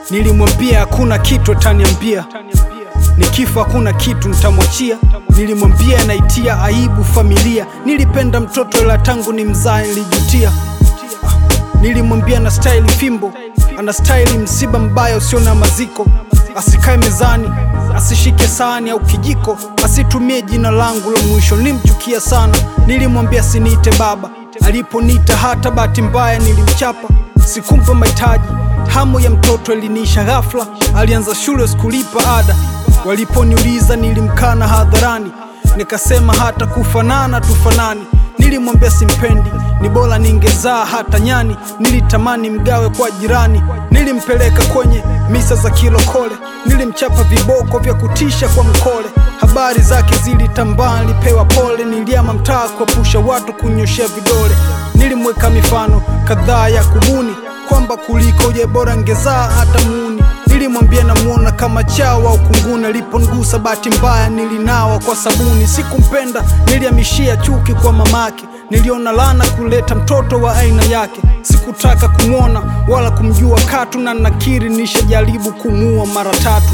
Nilimwambia hakuna kitu ataniambia, nikifa hakuna kitu nitamwachia. Nilimwambia naitia aibu familia, nilipenda mtoto ila tangu ni mzae nilijutia. Nilimwambia na staili fimbo, ana staili msiba mbaya usio na maziko, asikae mezani, asishike sahani au kijiko, asitumie jina langu la mwisho. Nilimchukia sana, nilimwambia siniite baba, aliponiita hata bahati mbaya nilimchapa, sikumpa mahitaji. Hamu ya mtoto iliniisha ghafla, alianza shule sikulipa ada, waliponiuliza nilimkana hadharani, nikasema hata kufanana tufanani. Nilimwambia simpendi, ni bora ningezaa hata nyani. Nilitamani mgawe kwa jirani, nilimpeleka kwenye misa za kilokole, nilimchapa viboko vya kutisha kwa mkole. Habari zake zilitambaa, nilipewa pole, niliama mtaa kuepusha watu kunyoshea vidole. Nilimweka mifano kadhaa ya kubuni kwamba kuliko je bora ngezaa hata muni. Nilimwambia namuona kama chawa au kunguni, aliponigusa bahati mbaya nilinawa kwa sabuni. Sikumpenda, nilihamishia chuki kwa mamake, niliona lana kuleta mtoto wa aina yake. Sikutaka kumwona wala kumjua katu, na nakiri nishajaribu kumuua mara tatu.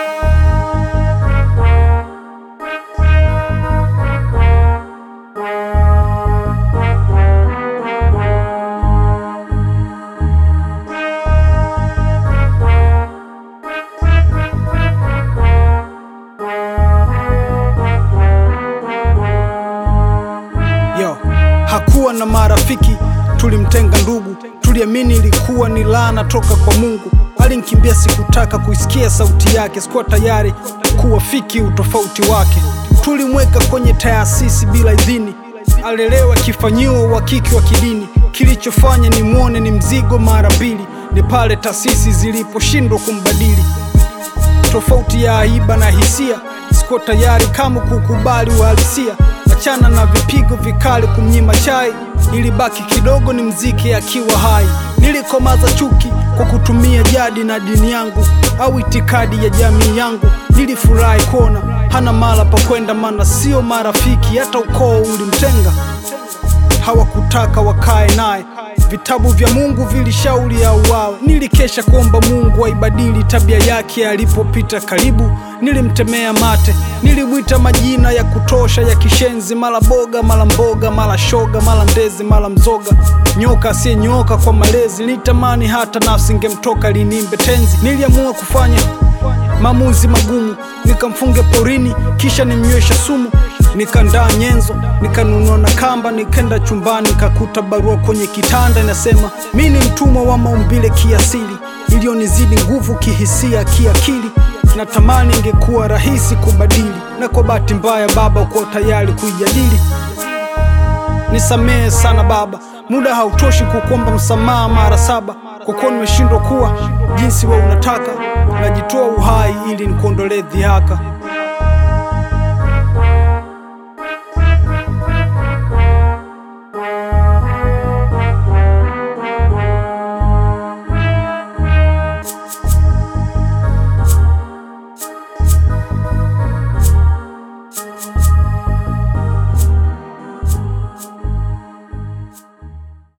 Yo, hakuwa na marafiki, tulimtenga ndugu, tuliamini ilikuwa ni laana toka kwa Mungu. Alinikimbia, sikutaka kuisikia sauti yake, sikuwa tayari kuwafiki utofauti wake. Tulimweka kwenye taasisi bila idhini, alelewa akifanyiwa uhakiki wa kidini. Kilichofanya nimwone ni mzigo mara mbili, ni pale taasisi ziliposhindwa kumbadili tofauti ya aiba na hisia, siko tayari kama kukubali uhalisia. Achana na vipigo vikali kumnyima chai, ilibaki kidogo ni mziki akiwa hai. Nilikomaza chuki kwa kutumia jadi na dini yangu au itikadi ya jamii yangu. Nilifurahi kuona hana mala pa kwenda, maana sio marafiki, hata ukoo ulimtenga hawakutaka wakae naye. Vitabu vya Mungu vilishauri auawe. Nilikesha kuomba Mungu aibadili tabia yake. Alipopita karibu, nilimtemea mate, nilimwita majina ya kutosha ya kishenzi, mara boga, mara mboga, mara shoga, mara ndezi, mara mzoga, nyoka asiyenyoka kwa malezi. Nilitamani hata nafsi ingemtoka linimbe tenzi. Niliamua kufanya maamuzi magumu, nikamfunge porini, kisha nimnywesha sumu Nikandaa nyenzo, nikanunua na kamba, nikenda chumbani, nikakuta barua kwenye kitanda inasema, mi ni mtumwa wa maumbile kiasili, iliyonizidi nguvu kihisia, kiakili. Natamani ingekuwa rahisi kubadili, na kwa bahati mbaya baba uko tayari kuijadili. Nisamehe sana baba, muda hautoshi kukuomba msamaha mara saba, kwa kuwa nimeshindwa kuwa jinsi we unataka. Najitoa uhai ili nikuondolee dhihaka.